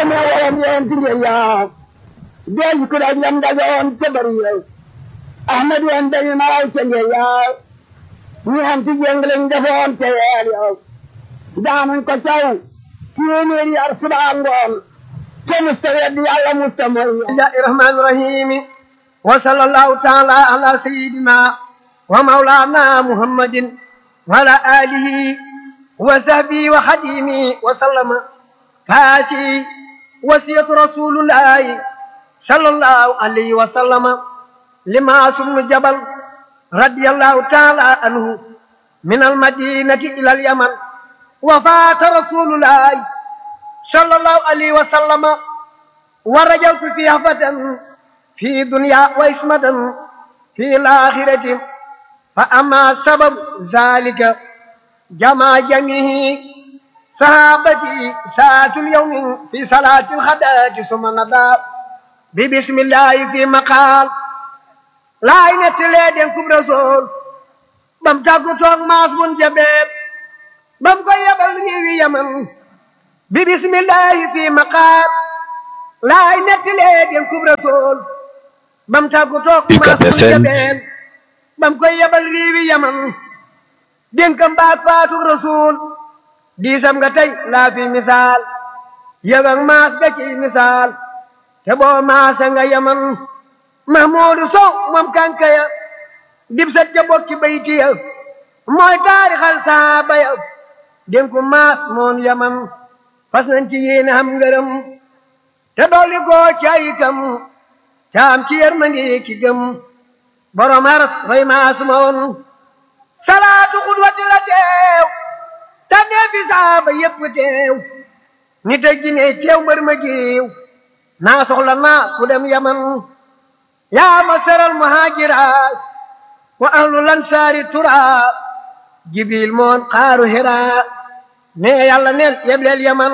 demee woon yéen ci ngeen yaa deej ku daj lam dajoon ca bari yow ahmad yoon dañu naraw ca ngeen yaa ñu am ci jéng lañ defoon ca yeel yow daanañ ko caw téeméeri yar subaa ngoon te musta weddi yàlla musta mooy bismillahi rahmani rahimi wa sallallahu taala ala sayidina wa maulana muhammadin wa ala alihi wa sahbihi wa xadimi wa sallama faasi wasiyatu rasulullahi sallallahu alayhi wa sallama lima sumnu jabal radiyallahu taala anhu min almadinati ila alyaman wa faata rasulullahi sallallahu alayhi wa sallama wa rajawtu fi hafatan fi dunya wa ismatan fi alakhirati fa amma sabab zalika jama jamihi sahabati saatul yawmi fi salati alghadati summa nada bi bismillahi fi maqal laay nettalee den kub rasul bam tàggu toog maas mun jabeet bam ko yebal réewi yaman bi bismillahi fi maqal laay nettalee den kub rasul bam tàggu toog maas mun jabeet bam ko yebal réewi yaman dénkam baat faatu rasul diisam nga tey laa fi misaal yëg ak maas ga ci misaal te boo maasa nga yaman mahmuudu sow moom kankaya dib sat ja bokki baytiya mooy taarixal saaba ya dénku maas moon yaman fas nañ ci yéene xam ngërëm te dolli koo caayikam caam ci yërmandi ki gëm borom haras fay maas moon salaatu xudwati la teew tànnee fi saaba yépp teew nit ak jinne teew mbër ma jiw naa soxla naa ku dem yaman yaa masaral muhajira wa ahlu lansaari tura jibril moon xaaru hira ne yàlla neen yebleel yaman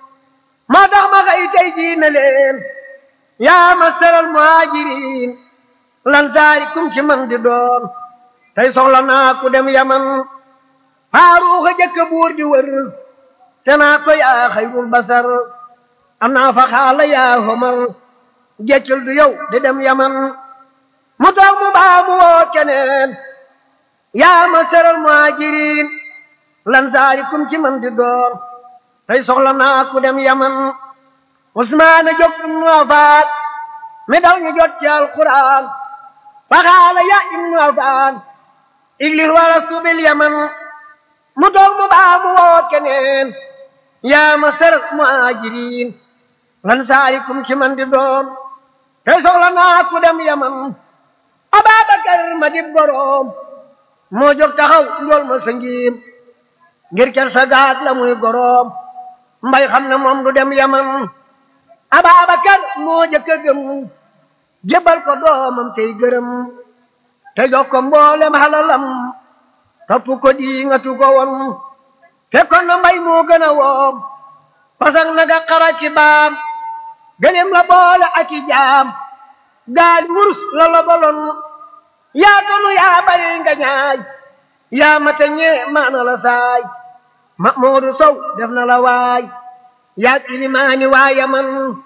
moo tax ma xëy tey jii na leen yaa masaral muhajirin lansaari kum ci man di doon tey soxla naa ku dem yaman faaruuxa jëkk buur di wër te naa ko yaa xayrul basar am naa fa xaala yaa homar jeccul du yow di dem yaman mu toog mu baa mu woo keneen yaa ma seral muhajirin lan saari kum ci man di doon tey soxla naa ku dem yaman usmaana jóg ibnu afaan mi daw ñu jot ci alquran fa xaala ya ibnu afaan iglis walastu bil yaman mu toog mu baa mu woo keneen yaa ma seral muhajirin lan saari kum ci man di doon te soxla naa ku dem yaman Ababakar ma dib goroom moo jóg taxaw njool ma sëngiim ngir ker sa gaag la muy goroom mbay xam ne moom du dem yaman Ababakar moo jëkk a gëm jébbal ko doomam tey gërëm te jox ko mboolem halalam topp ko di nga tu ko won fekkoon na mbay moo gën a woom pasak naga xara ci baam gëlem la boole ak i jaam gaal wurus la la boloon yaa tonu yaa bari nga ñaay yaa mata ñee maana la saay ma moodu sow def na la waay yaa ilimaani waa yaman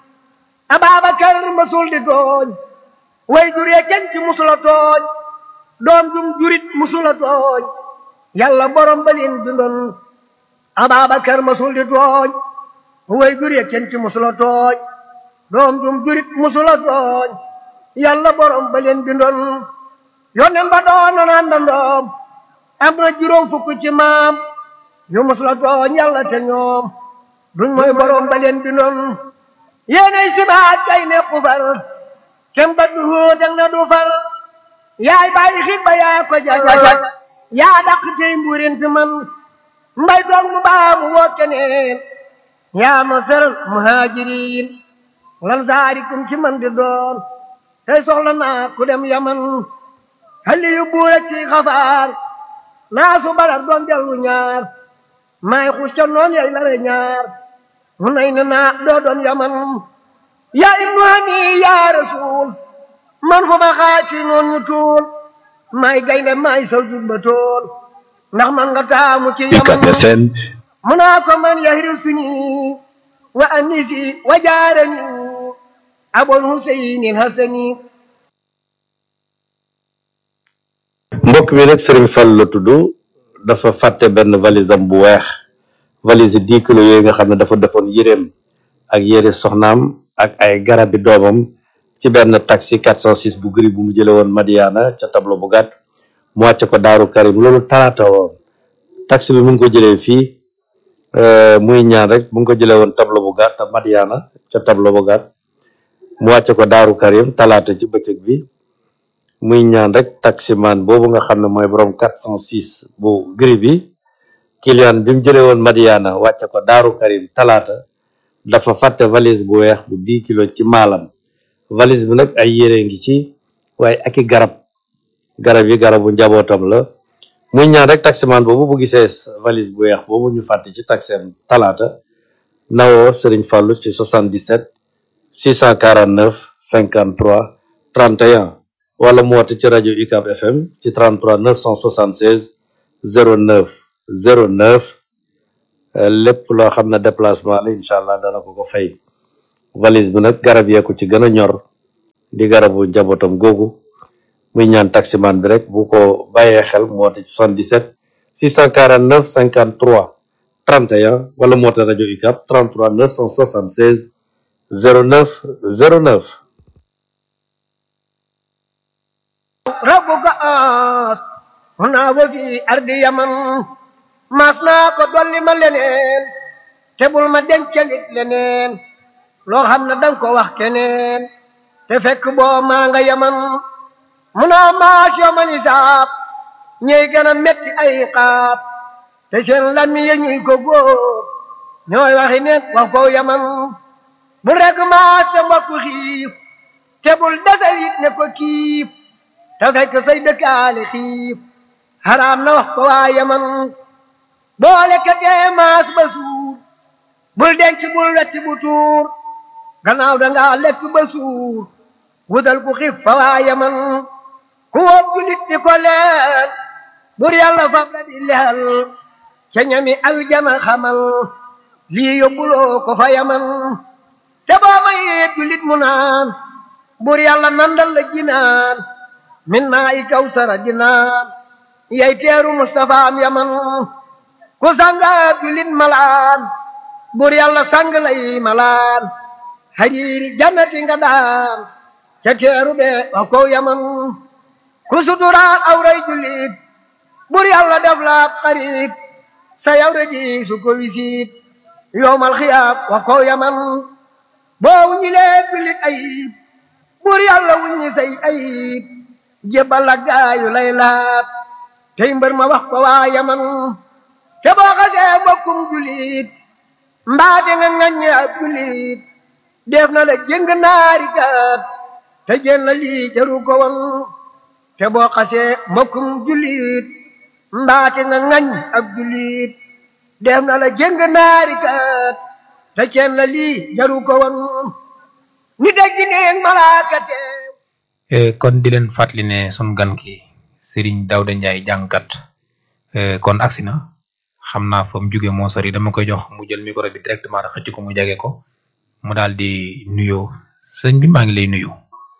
ababakar masul di tooñ way juree kenn ci musula tooñ doom jum jurit musula tooñ yàlla borom balin bindoon ababakar masul di tooñ way juree kenn ci musula tooñ doom jum jurit musula tooñ yàlla borom ba leen bindoon yonen ba doonoon àndandoom am na juróom fukk ci maam yu musula tooñ yàlla te ñoom duñ mooy borom ba leen bindoon yéenay sibaat kay ne xufar kem ba du dang na du far yaay bàyyi xit ba yaa ko jajajaj yaa dàq tey mbuurin fi man mbay toog mu baamu woo keneen yaa ma seral muhajirin lan saarikum ci man di doon tey soxla naa ku dem yaman xalli yu buura ci xafaar naa su badar doon dellu ñaar maay xus ca noon yay lare ñaar mu nay na naa doo doon yaman yaa ibnu hani yaa rasul man fu ma xaaci noon ñu tuul maay gaynde maay saw jubba tool ndax man nga taamu ci yaman UCAB FM mu naa ko man yahri suñi وأنسي وجارني أبو الحسين الحسني mbokk mi nag Serigne Fall la tudd dafa fàtte benn valise am bu weex valise dix kilos yooyu nga xam ne dafa defoon yéreem ak yére soxnaam ak ay garabi doomam ci benn taxi 406 bu gris bu mu jële woon Madiana ca tableau bu gàtt mu wàcce ko Daaru Karim loolu talaata woon taxi bi mu ngi ko jëlee fii muy ñaan rek mu ngi ko jëlee woon tableau bu gàtt Madiana ca tableau bu gàtt mu wàcce ko Daaru Karim talaata ci bëccëg bi muy ñaan rek taximan boobu nga xam ne mooy borom 406 bu gris bi client bi mu jëlee woon Madiana wàcce ko Daaru Karim talaata dafa fàtte valise bu weex bu 10 kilos ci maalam valise bi nag ay yére ngi ci waaye ak i garab garab yi garabu njabootam la muy ñaan rek taximan boobu bu gisee valise bu weex boobu ñu fàtte ci taxem talaata nawoo Serigne Fallou ci 77 649 53 31 wala mu woote ci rajo UCAB FM ci 33 976 09 09 lépp loo xam ne déplacement la incha allah dana ko ko fay valise bi nag garab yee ko ci gën a ñor di garabu njabootam googu muy ñaan taximan bi rek bu ko bàyyee xel mu woote ci 77 649 53 31 wala mu woote rajo UCAB 33 976 09 09 ربك آس هنا وفي أرض يمن ماسنا ko dolli ma leneen te bul ma dencalit leneen loo xam ne danga ko wax keneen te fekk boo maa nga yaman mu naa maas yomal isaab ñey gën a metti ay xaab te seen lami ya ñuy ko góob ñooy waxi neen wax ko yaman bu rek maas te mbokk xiif te bul desal it ne ko kiif te fekk say dëkkaale xiif xaraam na wax ko waa yaman boole ka tee maas ba suur bul denc bul wetti bu tuur gannaaw dangaa lekk ba suur wutal ku xiif fa waa yaman ku wóob julit di ko leel bur yàlla fab la di leel ca ñami aljana xamal lii yóbbuloo ko fa yaman te boo mayee julit mu naan bur yàlla nandal la jinaan min naa i kawsara dinaan yay teeru Mustafa am yaman ku sanga julit malaan bur yàlla sang lay malaan hariiri jannati nga daan ca teeru be wa kow yaman ku suturaal awray julit bur yàlla def la xarit sa yawre ji su ko wisiit yowmal xiyaab wa kow yaman boo wuñilee julit ayib bur yàlla wuññi say ayib jébbal la gaayu lay laab tey mbër ma wax ko waa yaman te boo xasee bokkum julit mbaa di nga ŋaññe ab julit def na la jëng naari gaat te jën la lii jaru ko woon te boo xasee mbokkum julit mbaa di nga ŋañ ab julit def na la jëng naari gaat te jën la lii jaru ko woon ni dégg neeg malaaka teew kon di leen fàttali ne sun gan ki Serigne Daouda Ndiaye jàngkat kon agsi na xam naa fa mu jóge moo sori dama koy jox mu jël micro bi directement rek xëcc ko mu jege ko mu daal di nuyoo sëñ bi maa ngi lay nuyu.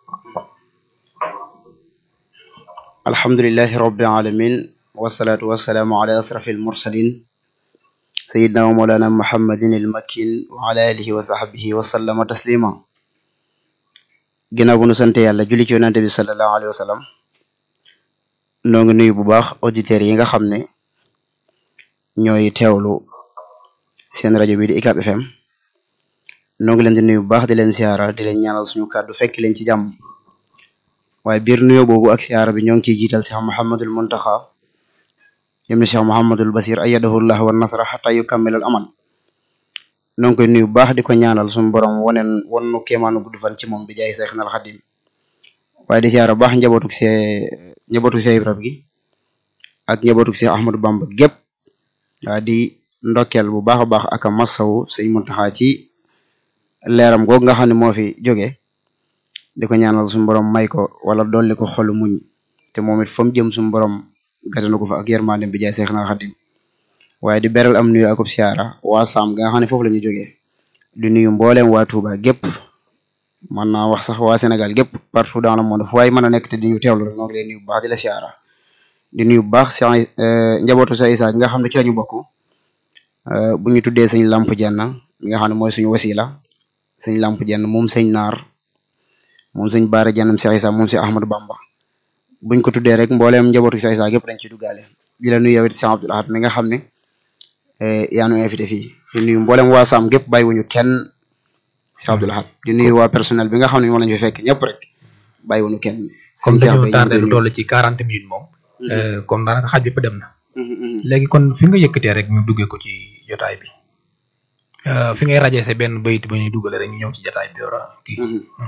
alhamdulillahi rabbil alamin wasalaatu wasalaamu ala asrafil mursalin sayidna wa mawlana muhammadin il makin wa ala alihi wa sahbihi wa sallama taslima ginnaaw bu nu sante yàlla julli ci yonante bi sallallahu alayhi wa sallam noo ngi nuyu bu baax auditeurs yi nga xam ne ñooy teewlu seen rajo bi di UCAB FM noo ngi leen di nuyu bu baax di leen siyaara di leen ñaanal suñu kàddu fekk leen ci jàmm waaye biir nuyoo boobu ak siyaara bi ñoo ngi ciy jiital Cheikh Mouhamadul Muntaxa ibnu Cheikh Mouhamadul Basir ayyadahu llah wa nasra xata yukammilal amal noo ngi koy nuyu bu baax di ko ñaanal suñu borom waneen won nu kéemaanu gudd fan ci moom bi jaay Seexnal Xadim waaye di siyaara bu baax njabootuk see njabootuk see Ibrahima gi ak njabootuk see Ahmadou Bamba gépp waa di ndokkeel bu baax a baax ak a masawu sëñ Muntaxa ci leeram googu nga xam ne moo fi jóge di ko ñaanal suñu borom may ko wala dolli ko xolu muñ te moom it fa mu jëm suñu borom gatanu ko fa ak yërmandem bi jaay Seexnal Xadim waaye di beral am nuyu akub siyaara waa Saam ga nga xam ne foofu la ñu jógee di nuyu mboolem waa Touba gépp man naa wax sax waa Sénégal gépp partout dans le monde fu waay mën a nekk te di ñu teewlu rek noo ngi leen nuyu bu baax di la siyaara di nuyu bu baax si njabootu sa Isa gi nga xam ne ci lañu bokk bu ñu tuddee sëñ Lamp Jenn mi nga xam ne mooy suñu wasila sëñ Lamp Jenn moom sëñ Naar moom sëñ Baara Jennam si Isa moom si Ahmadou Bamba buñ ko tuddee rek mbooleem njabootu si Isa gépp dañ ci duggaale di la nuyu yow it si Abdoul Ahad mi nga xam ne yaa nu invité fii di nuyu mboolem waa Sam gépp bàyyiwuñu kenn si Abdoul Ahad di nuyu waa personnel bi nga xam ne moom lañu fi fekk ñëpp rek bàyyiwuñu kenn. comme dañoo tardé lu toll ci quarante minutes moom. kon daanaka xaaj bépp dem na. léegi kon fi nga yëkkatee rek ñu duggee ko ci jotaay bi fi ngay rajee sa benn bayit ba ñuy duggale rek ñu ñëw ci jotaay bi dora kii.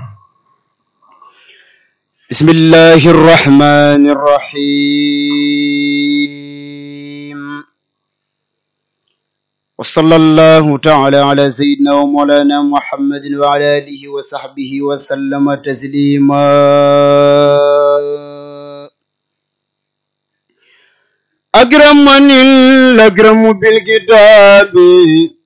bismillahi rrahmani rrahim wa sallallahu taala ala sayyidina wa mawlana muhammadin wa ala alihi wa sahbihi wa sallama taslima أكرمني الأكرم بالكتاب